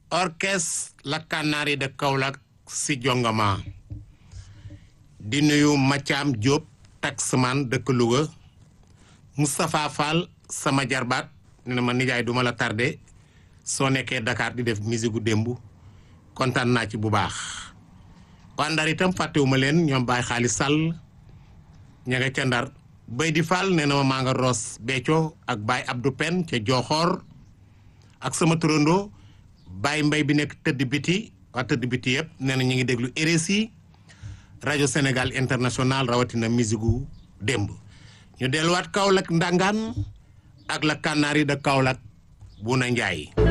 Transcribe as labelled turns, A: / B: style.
A: orchestre la Canaries de Kaolack si jongama di nuyu Mathiam Diop taxman dëkk Louga Moustapha Fall sama jarbaat ne na ma nijaay duma la tardé soo nekkee Dakar di def musique gu démb kontaan naa ci bu baax waa Ndar itam fàttewuma leen ñoom Baye Xaalis Sall ña nga ca Ndar bay di Fall nee na ma maa nga Roos Béthio ak Baye Abdou Pen ca Joxoor ak sama turandoo Baye Mbay bi nekk tëdd biti waa tëdd biti yëpp nee na ñu ngi déglu RSI rajo Sénégal international rawatina musique gu démb ñu delluwaat Kaolack ndangaan ak la Canaries de Kaolack bu na Njaay